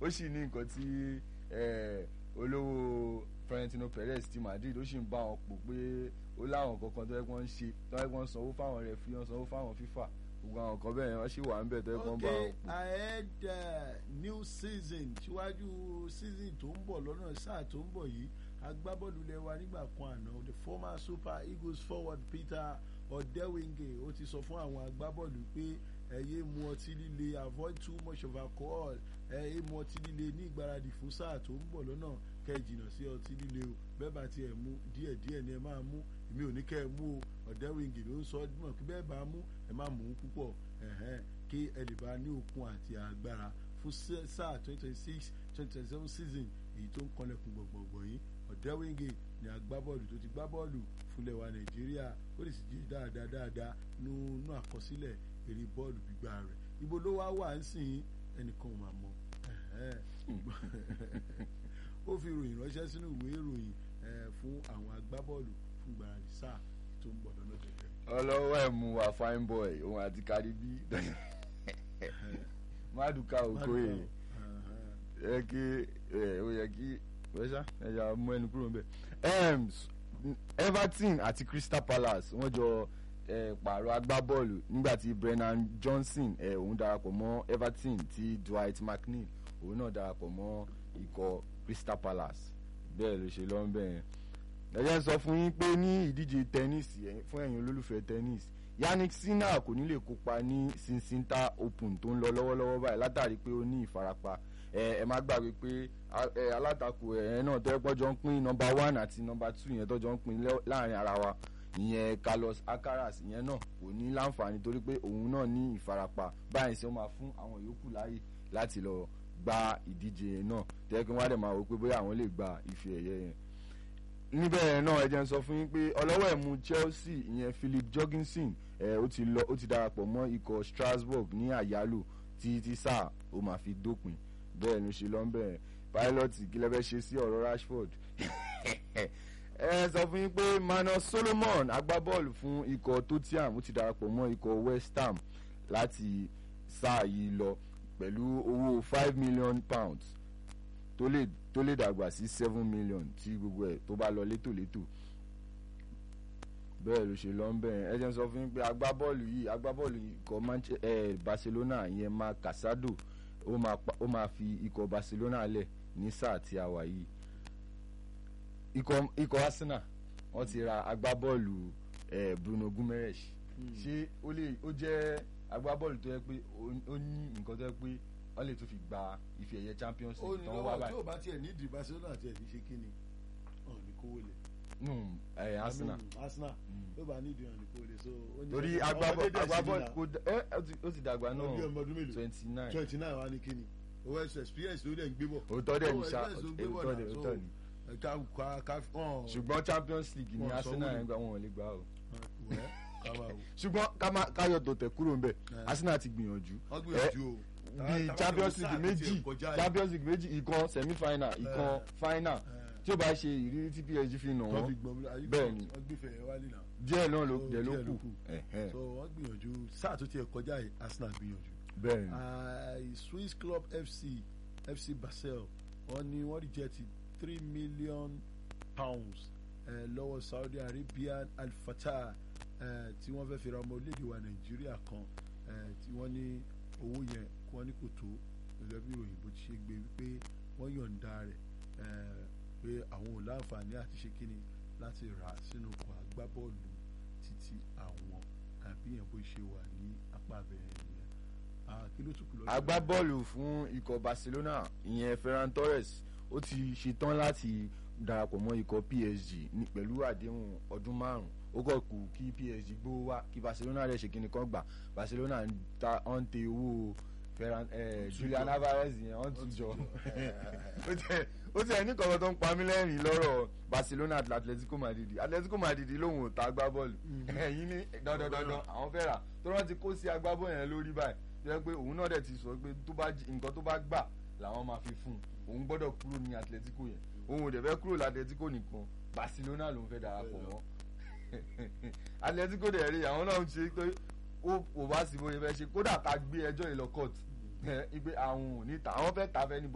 ó sì ní nǹkan tí eh, olówó Florentino Perez ti Madrid ó sì ń bá wọn pò pé ó láwọn kankan tó yẹ kí wọ́n ń ṣe tó yẹ kí wọ́n sanwó fáwọn rẹ̀ fi wọ́n sanwó fáwọn FIFA gbogbo àwọn kan bẹ́ẹ̀ yẹn wọ́n sì wà ń bẹ̀ tó yẹ kí wọ́n bá wọn okay pò. ahead uh, new season síwájú season tó ń bọ̀ lọ́nà sáà tó ń bọ̀ yìí agbábọ́ọ̀lù lẹ́wà nígbà kan àná the former super eagles forward peter odewinge ó ti sọ fún àwọn agbábọ́ọ̀lù pé ẹ yé mu ọtí líle avoid too much of alcohol ẹ yé mu ọtí líle ní ìgbáradì fún sáà tó ń bọ̀ lọ́nà kẹ́ ẹ jìnnà sí ọtí líle o bẹ́ẹ̀ bá tiẹ̀ mú díẹ̀díẹ̀ ni ẹ máa mú èmi ò ní kẹ́ ẹ mú o ọ̀dẹ́wìngì ló ń sọ ọ́ mọ̀ kí bẹ́ẹ̀ bá mú ẹ má mú púpọ̀ ẹ̀hẹ́n kí ẹ lè bá ní okun àti agbára fún sẹ́- sáà twenty twenty six twenty twenty seven season èyí tó ń kọlẹ̀kùn gbọ̀ngbọ̀ngbọ̀n yìí ọ̀dẹ́wìngì ni agbábọ́ọ̀lù tó ti gbá bọ́ọ̀lù fúnlẹ̀ wa nàìjíríà ó lè sì jẹ́ dáadáa dáadáa nínú àkọsílẹ̀ eré bọ́ọ̀lù gbígbá rẹ̀ ibo ló wá wà ń sìn ẹnìkan ò máa mọ ẹ̀hẹ́n. ó fi ìròyìn ránṣẹ́ sínú ìwé ìròyìn eh, fún àwọn agbábọ́ọ̀lù fún gbàràdì sáà tó ń bọ̀ lọ́nà jẹjẹrẹ. ọlọ́wọ́ ẹ̀ mú wa fine boy òun àti Caribí Maduka Okoye yẹ kí ẹ ó yẹ kí wẹ́sà ẹ̀yà mú ẹnu kúrò níbẹ̀. Em, s- Everton àti Crystal Palace wọ́n jọ eh, pààrọ̀ agbábọ́ọ̀lù nígbà tí Brennan Johnson eh, òun darapọ̀ mọ́ Everton tí Dwight McNeil òun náà darapọ̀ mọ́ ikọ̀ Crystal Palace bẹ́ẹ̀ ló ṣe lọ́n bẹ́ẹ̀ yẹn ẹ jẹ́ n sọ fún yín pé ní ìdíje tẹ́nísì ẹ̀yin- fún ẹ̀yin olólùfẹ́ tẹ́nísì Yannick Sinner kò ní lè kópa ní Cincinnati Open tó ń lọ lọ́wọ́lọ́wọ́ báyìí látàrí pé ó ní ìfarapa ẹ ẹ má gbàgbé pé a- ẹ, alátakò ẹ̀ náà tẹ́ pọ́jọ́ ń pín nọmba one àti nọmba two yẹn tọ́jọ́ ń pín lẹ́- láàrin ara wa ìyẹn Carlos Alcaraz ìyẹn náà kò ní láǹfààní torí pé òun náà ní ìfarapa báyìí ṣe ó máa fún àwọn yòókù láàyè láti lọ gba ìdíje náà tẹ́ kí wọ́n á dẹ̀ máa wò pé bóyá àwọn lè gba ife ẹ̀yẹ yẹn níbẹ̀ náà ẹ jẹ́ n sọ fún yín pé ọlọ́wọ́ ẹ̀mú Chelsea ìyẹn Philip Jorgensen ẹ̀ ó ti lọ ó ti darapọ̀ mọ́ ikọ̀ Strasbourg ní àyálò tí tí sáà ó máa fi dópin bẹ́ẹ̀ ló ṣe lọ́nbẹ̀ pilot kí lẹ́fẹ́ ṣe sí ọ̀rọ̀ Rashford ẹ sọ fún yín pé Manuel Solomon agbábọ́ọ̀lù fún ikọ̀ Tottenham ó ti darapọ̀ mọ́ ikọ̀ West Ham láti sáà yìí lọ pẹ̀lú owó five million pounds tó lè tó lè dàgbà sí seven million tí gbogbo ẹ̀ tó bá lọ létòlétò bẹ́ẹ̀ ló ṣe lọ ń bẹ̀rẹ̀ ẹ jẹ́ n sọ fún yín pé agbábọ́ọ̀lù yìí agbábọ́ọ̀lù ikọ̀ Manche- eh, Barcelona ìyẹn Marc Casado ó máa pa- ó máa fi ikọ̀ Barcelona lẹ̀ ní sáà tí a wà yìí ikọ̀ ikọ̀ Arsenal wọ́n ti ra agbábọ́ọ̀lù eh, Bruno Guimaraes ṣé ó lè ó jẹ́ agbábọ́ọ̀lù tó yẹ pé ó- ó ní nǹkan tó yẹ pé wọ́n lè tún fi gba ife ẹ̀yẹ Champions ó League ní tó ń wá lọ́wọ́ tí báyìí ò bá tiẹ̀ ní ìdí Barcelona tiẹ̀ ní ṣe kíni ọ̀n ní kówó lẹ̀. nù ẹ̀ Arsenal. I mean, Arsenal Mm. tó bá ní ìdí ọ̀n ní kówó lẹ̀ so. ó ní torí ọmọdé agbábọ́ dẹ̀ sí agbábọ́ nìyà. kò dá- ẹ ẹ ti- ó ti dàgbà Ọmọ bí náà ọmọ ọdún mélòó twenty nine twenty nine wa ní kíni owó ẹsẹ̀ experience ló dẹ̀ ń gbé bọ̀. òótọ́ dẹ̀ ní Owó sá experience ló ń gbé bọ̀ òótọ́ náà, dẹ̀ so, òótọ́ ni ẹ ká ká ká ọ̀n. ṣùgbọ́n Champions League ni Wọ́n sọ Arsenal wúlò. yẹn gba wọn ò lè gbà o wẹ́ ká máa wò. ṣùgbọ́n ká má- káyọ̀ tó tẹ̀ kúrò ńbẹ̀ Eh. Arsenal ti gbìyànjú wọ́n gbìyànjú o. bí Champions League méjì Champions League méjì ìkan semi final ìkan final tí ó bá ṣe ìrírí tí PSG fi nà wọ́n fi wọ́n gbọ́n mi bẹ́ẹ̀ ni. wọ́n gbé fẹ̀yẹ̀ wálé náà. díẹ̀ náà ló So, dẹ̀ ló díẹ̀ ló kù kù. Ẹ̀hẹ́n. so wọ́n gbìyànjú sáà tó tiẹ̀ kọjá yìí Arsenal gbìyànjú. bẹ́ẹ̀ ni Ah, Swiss club FC FC Basel wọ́n ní wọ́n reject three million pounds eh, lọ́wọ́ Saudi Arabian Al Fatah eh, tí wọ́n fẹ́ fi ra ọmọ orílẹ̀-èdè wa Nàìjíríà kan eh, tí wọ́n ní owó yẹn kí wọ́n ní kò tó gẹ́gẹ́ bí ìròyìn bó ti ṣe gbé wípé wọ́n yọ̀ǹda rẹ̀ eh, pé àwọn ò láǹfààní àti ṣe kíni láti rà á sínú ọkọ̀ agbábọ́ọ̀lù títí àwọn àbí yẹn bó ṣe wà ní apá abẹ́rẹ́ nìyẹn Ah, kí ló tún kù lọ́dọ̀ agbábọ́ọ̀lù fún ikọ̀ Barcelona ìyẹn Ferran Torres ó ti ṣetán láti darapọ̀ mọ́ ikọ̀ PSG ní pẹ̀lú àdéhùn ọdún márùn-ún ó kọ̀ kù kí PSG gbówó wá kí Barcelona rẹ̀ ṣe kíni kan gbà Barcelona ń ta ọ́n tẹ owó Ferran eh, Julian Alvarez yẹn ọ́n tún jọ ó tiẹ̀ ó tiẹ̀ ní kọ̀ọ̀kan tó ń pa mí lẹ́rìn lọ́rọ̀ Barcelona àti Atletico Madrid Atletico Madrid lòun ò ta agbábọ́ọ̀lù ẹ̀yìn ní dandan dandan àwọn fẹ́ rà tó rántí kó sí agbábọ́ọ̀lù yẹn lórí báyìí tó yẹ pé òun náà dẹ̀ ti sọ pé tó bá jí- nǹkan tó bá gbà làwọn máa fi fún un òun gbọ́dọ̀ kúrò ní Atletico yẹn òun ò dẹ̀ fẹ́ kúrò l'Atletico nìkan Barcelona lòun fẹ́ darapọ̀ mọ́ Atletico dẹ̀ rí àwọn náà ń ṣe pé ó kò bá sí bóyá fẹ́ ṣe kódà ká gbé ẹjọ́ yìí lọ court ipe àwọn ò ní ta àwọn fẹ́ ta fẹ́ ní